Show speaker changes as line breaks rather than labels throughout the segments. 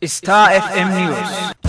Star FM News.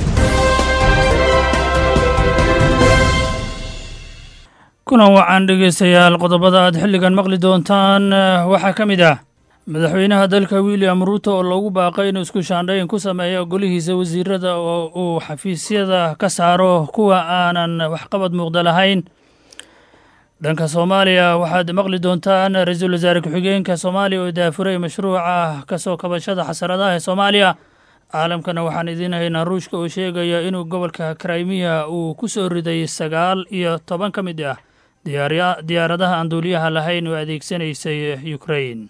kulan wacan dhegaystayaal qodobada aad xilligan maqli doontaan waxaa ka mid ah madaxweynaha dalka william ruuto oo loogu baaqay inuu isku shaandhayn ku sameeyo golihiisa wasiirada oo uu xafiisyada ka saaro kuwa aanan waxqabad muuqda lahayn dhanka soomaaliya waxaad maqli doontaan ra-iisul wasaare ku-xigeenka soomaaliya oo daafuray mashruuca kasoo kabashada xasaradaha ee soomaaliya caalamkana waxaan idiin haynaa ruushka oo sheegaya inuu gobolka krimiya uu ku soo riday sagaal iyo toban ka mid ah diyaaradaha aan duuliyaha lahayn oo adeegsanaysay ukrain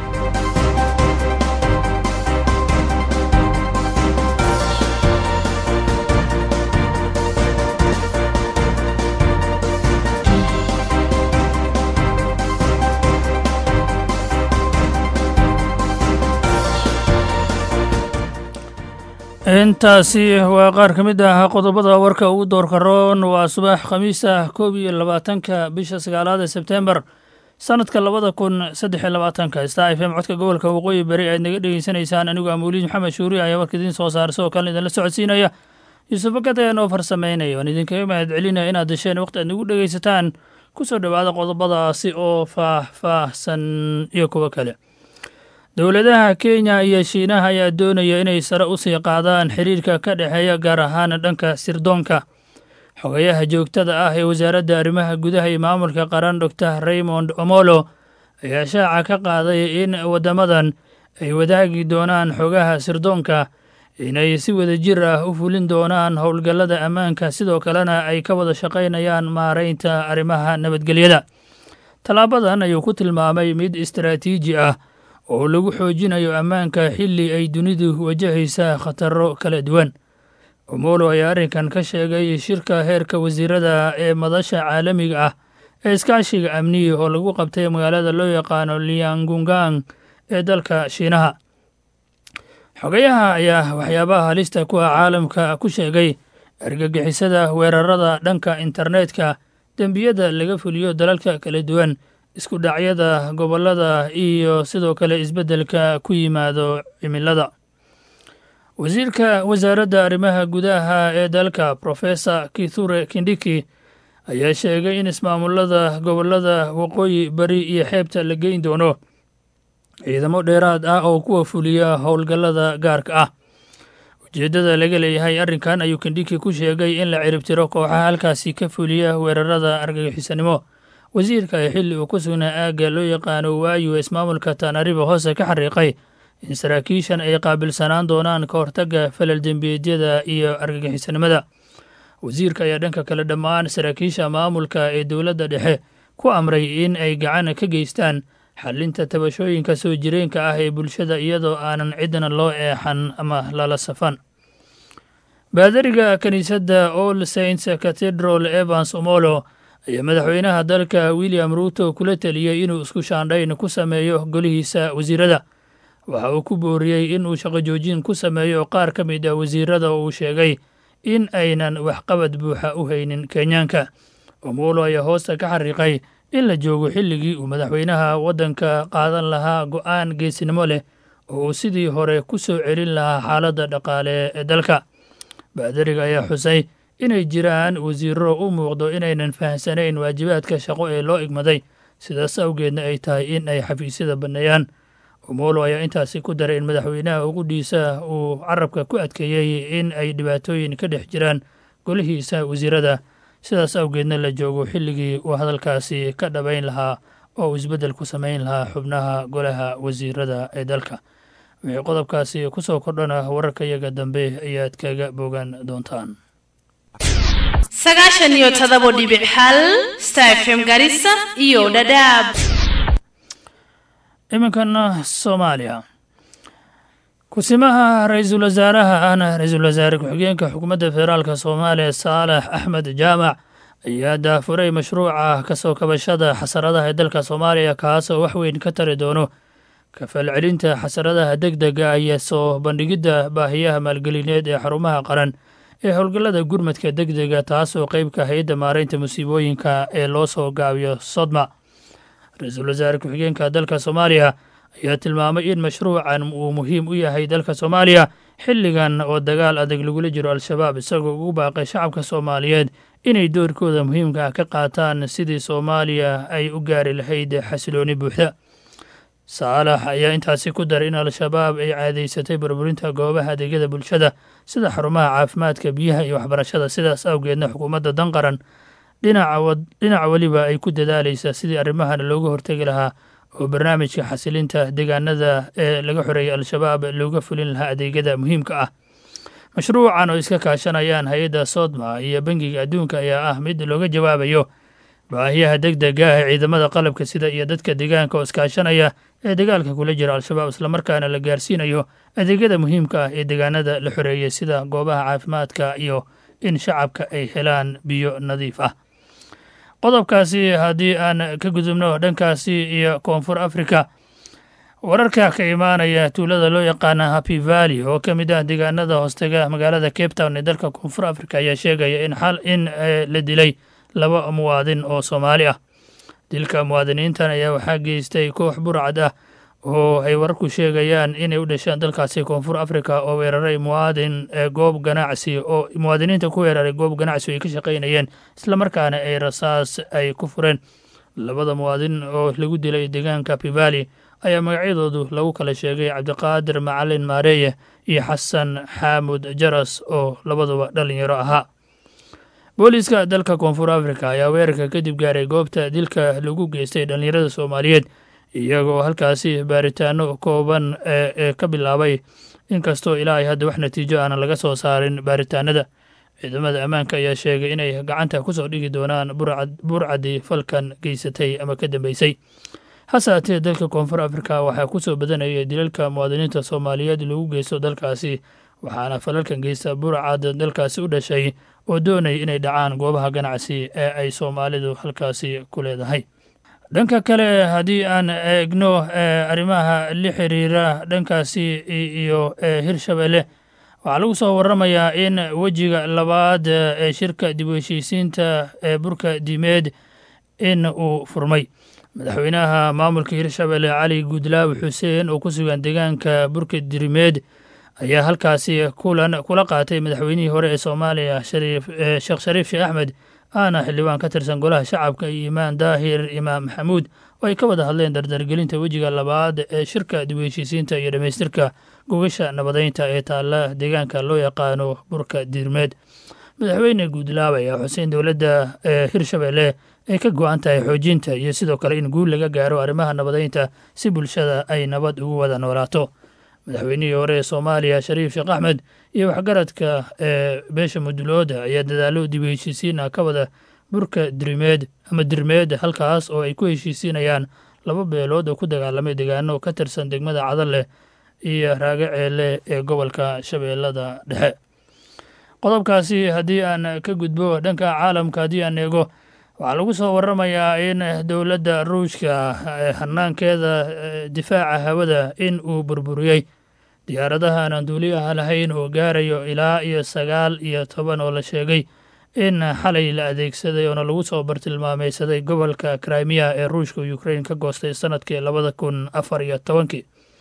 intaasi waa qaar ka mid ah qodobada warka ugu doorka roon waa subax khamiis ah koob iyo labaatanka bisha sagaalaad ee sebtembar sanadka labada kun saddex iyo labaatanka star f m codka gobolka waqooyi beri aad naga dhegeysanaysaan anigu amuuliin maxamed shuuri ayaa warka idiin soo saara sidoo kalena idinla socodsiinaya yuusuf bakad ayaan oo farsameynaya waan idinkaga mahad celinaya inaad desheen waqti aad nagu dhegeysataan kusoo dhowaada qodobadaasi oo faah-faahsan iyo kuwo kale dowladaha kenya iyo shiinaha ayaa doonaya inay sare u sii qaadaan xiriirka ka dhexeeya gaar ahaan dhanka sirdoonka xogayaha joogtada ah ee wasaaradda arrimaha gudaha iyo maamulka qaran doctor raymond omolo ayaa shaaca ka qaaday in waddamadan ay wadaagi doonaan xogaha sirdoonka inay si wada jir ah u fulin doonaan howlgallada ammaanka sidoo kalena ay ka wada shaqaynayaan maaraynta arrimaha nabadgelyada tallaabadan ayuu ku tilmaamay mid istaraatiiji ah oo lagu xoojinayo ammaanka xilli ay dunidu wajahaysa khataro kala duwan omolo ayaa arrinkan ka sheegay shirka heerka wasiirada ee madasha caalamiga ah ee iskaashiga amniya oo lagu qabtay magaalada loo yaqaano liangungang ee dalka shiinaha xogayaha ayaa waxyaabaha halista ku ah caalamka ku sheegay argagixisada weerarada dhanka internetka dembiyada laga fuliyo dalalka kala duwan isku dhacyada gobollada iyo sidoo kale isbeddelka ku yimaado cimilada wasiirka wasaaradda arrimaha gudaha ee dalka professor kithure kindhiki ayaa sheegay in ismaamulada gobollada waqooyi bari iyo xeebta la geyn doono ciidamo dheeraad ah oo kuwa fuliya howlgallada gaarka ah ujeeddada laga leeyahay arrinkan ayuu kindhiki ku sheegay in la ciribtiro kooxaha halkaasi ka fuliya weerarada argagixisanimo wasiirka ee xilli uu ku sugnaa aagga loo yaqaano waayu ismaamulka tanariba hoose ka xariiqay in saraakiishan ay qaabilsanaan doonaan ka hortagga falal dembiyeedyada iyo argagixisanimada wasiirka ayaa dhanka kale dhammaan saraakiisha maamulka ee dowladda dhexe ku amray in ay gacan ka geystaan xallinta tabashooyinka soo jireenka ah ee bulshada iyadoo aanan cidna loo eexan ama lala safan baadariga kiniisadda all saints cathedral evans omolo ayaa madaxweynaha dalka william ruuto kula teliyey inuu isku shaandhayn ku sameeyo golihiisa wasiirada waxa uu ku booriyey inuu shaqo joojin ku sameeyo qaar ka mid ah wasiirada oo uu sheegay in aynan waxqabad buuxa u haynin kenyaanka omolo ayaa hoosta ka xariiqay in la joogo xilligii uu madaxweynaha waddanka qaadan lahaa go'aan geesinimo leh oo uu sidii hore ku soo celin lahaa xaaladda dhaqaale ee dalka baadariga ayaa xusay inay jiraan wasiiro u muuqdo inaynan fahamsanayn waajibaadka shaqo ee loo igmaday sidaas awgeedna ay tahay in ay xafiisyada banneeyaan omolo ayaa intaasi ku daray in madaxweynaha uqudhiisa uu carabka ku adkeeyey in ay dhibaatooyin ka dhex jiraan golihiisa wasiirada sidaas awgeedna la joogo xilligii uu hadalkaasi ka dhabayn lahaa oo uu isbeddel ku samayn lahaa xubnaha golaha wasiirada ee dalka wixii qodobkaasi ku soo kordhana wararka iyaga dambe ayaad kaga bogan doontaan
sagaashan iyo todobo dhibic hal star fm garissa iyo dhadhaab
iminkana soomaaliya kusimaha ra-iisul wasaaraha ahna ra-iisul wasaare ku-xigeenka xukuumadda federaalka soomaaliya saalax axmed jaamac ayaa daafuray mashruuca kasoo kabashada xasaradaha ee dalka soomaaliya kaasoo wax weyn ka tari doono kafalcelinta xasaradaha deg dega iyo soo bandhigidda baahiyaha maalgelineed ee xarumaha qaran ee howlgallada gurmadka deg dega taasoo qeybka hay-adda maaraynta musiibooyinka ee loo soo gaabiyo sodma ra-iisul wasaare ku-xigeenka dalka soomaaliya ayaa tilmaamay in mashruucan uu muhiim u yahay dalka soomaaliya xilligan oo dagaal adag lagula jiro al-shabaab isagoo ugu baaqay shacabka soomaaliyeed inay doorkooda muhiimka ah ka qaataan sidii soomaaliya ay u gaari lahayd xasilooni buuxda saalax ayaa intaasi ku daray in al-shabaab ay caadaysatay burburinta goobaha adeegyada bulshada sida xarumaha caafimaadka biyaha iyo waxbarashada sidaas awgeedna xukuumadda danqaran dhinaca weliba ay ku dadaalaysa sidii arrimahan looga hortegi lahaa oo barnaamijka xasilinta deegaanada ee laga xoreeyay al-shabaab looga fulin lahaa adeegyada muhiimka ah mashruucan oo iska kaashanayaan hay-adda soodma iyo bangiga adduunka ayaa ah mid looga jawaabayo baahiyaha deg dega ah ee ciidamada qalabka sida iyo dadka deegaanka oo iskaashanaya ee dagaalka kula jira al-shabaab islamarkaana la gaarsiinayo adeegyada muhiimka ah ee deegaanada la xoreeyey sida goobaha caafimaadka iyo in shacabka ay helaan biyo nadiif ah qodobkaasi haddii aan ka gudubno dhankaasi iyo koonfur africa wararka ka imaanaya tuulada loo yaqaana happy valley oo ka mid ah deegaanada hoostega magaalada cape town ee dalka koonfur africa ayaa sheegaya in xal in la dilay laba muwaadin oo soomaali ah dilka muwaadiniintan ayaa waxaa geystay koox burcad ah oo ay wararku sheegayaan inay u dhasheen dalkaasi koonfur africa oo weeraray muwaadin goob ganacsi oo muwaadiniinta ku weeraray goob ganacsi ay ka shaqaynayeen islamarkaana ay rasaas ay ku fureen labada muwaadin oo lagu dilay deegaanka pivali ayaa magacyadoodu lagu kala sheegay cabdiqaadir macalin maareeye iyo xasan xaamud jaras oo labaduba dhalinyaro ahaa booliiska dalka koonfur africa ayaa weerarka kadib gaaray goobta dilka lagu geystay dhallinyarada soomaaliyeed iyagoo halkaasi baaritaano kooban ee ka bilaabay inkastoo ilaa ay hadda wax natiijo aanan laga soo saarin baaritaanada ciidamada ammaanka ayaa sheegay inay gacanta kusoo dhigi doonaan burcadii falkan geysatay ama ka dambeysay hase haatee dalka koonfur africa waxaa kusoo badanayay dilalka muwaadiniinta soomaaliyeed lagu geysto dalkaasi waxaana falalkan geysta burcad dalkaasi u dhashay oo doonaya inay dhacaan goobaha ganacsi ee ay soomaalidu halkaasi ku leedahay dhanka kale haddii aan eegno arrimaha la xiriira dhankaasi iyo hirshabelle waxaa lagu soo waramayaa in wejiga labaad ee shirka dib u heshiisiinta ee burka diimeed in uu furmay madaxweynaha maamulka hirshabelle cali guudlaaw xuseen oo ku sugan deegaanka burka dirimeed ayaa halkaasi kulan kula qaatay madaxweynihii hore ee soomaaliya sheekh shariif sheekh axmed aana xildhibaan ka tirsan golaha shacabka iyo imaan daahir imaam maxamuud oo ay ka wada hadleen dardargelinta wejiga labaad ee shirka dib u heshiisiinta iyo dhammaystirka gogasha nabadeynta ee taalla deegaanka loo yaqaano burka diirmeed madaxweyne guudlaaw ayaa xuseen dowladda ee hirshabelle ay ka go-an tahay xoojinta iyo sidoo kale in guul laga gaaro arrimaha nabadeynta si bulshada ay nabad ugu wada noolaato madaxweynihii hore ee soomaaliya shariif sheekh axmed iyo waxgaradka ee beesha mudulooda ayaa dadaallo dib u heshiisiina ka wada burka dirimeed ama dirmeed halkaas oo ay ku heshiisiinayaan laba beelood oo ku dagaalamay deegaano ka tirsan degmada cadalleh iyo raagaceele ee gobolka shabeellada dhexe qodobkaasi haddii aan ka gudbo dhanka caalamka haddii aan eego waxaa lagu soo waramayaa in dowladda ruushka hanaankeeda difaaca hawada in uu burburiyey diyaaradaha aan duuliyaha lahayn oo gaarayo ilaa iyo sagaal iyo toban oo la sheegay in xalay la adeegsaday oona lagu soo bartilmaameysaday gobolka krimiya ee ruushka ukrain ka goostay sanadkii labada kun afar iyo tobankii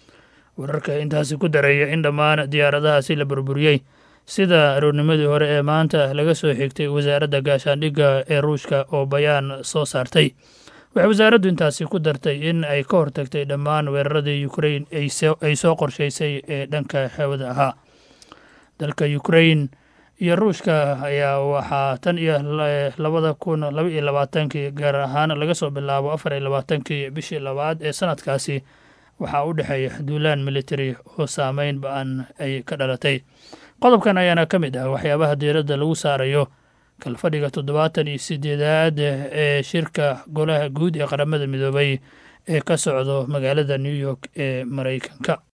wararka intaasi ku dareeya in dhammaan diyaaradahaasi la burburiyey sida aroornimadii hore ee maanta laga soo xigtay wasaaradda gaashaandhigga ee ruushka oo bayaan soo saartay waxay wasaaraddu intaasi ku dartay in ay ka hortagtay dhammaan weeraradii ukrain ay soo qorshaysay ee dhanka hawada ahaa dalka ukrain iyo ruushka ayaa waxaa tan iyo labada kun laba iyo labaatankii gaar ahaan laga soo bilaabo afar iyo labaatankii bishii labaad ee sanadkaasi waxaa u dhexeeya duulaan military oo saameyn ba-an ay ka dhalatay qodobkan ayaana ka mid ah waxyaabaha diiradda lagu saarayo kalfadhiga toddobaatan iyo sideedaad ee shirka golaha guud ee qaramada midoobay ee ka socdo magaalada new york ee maraykanka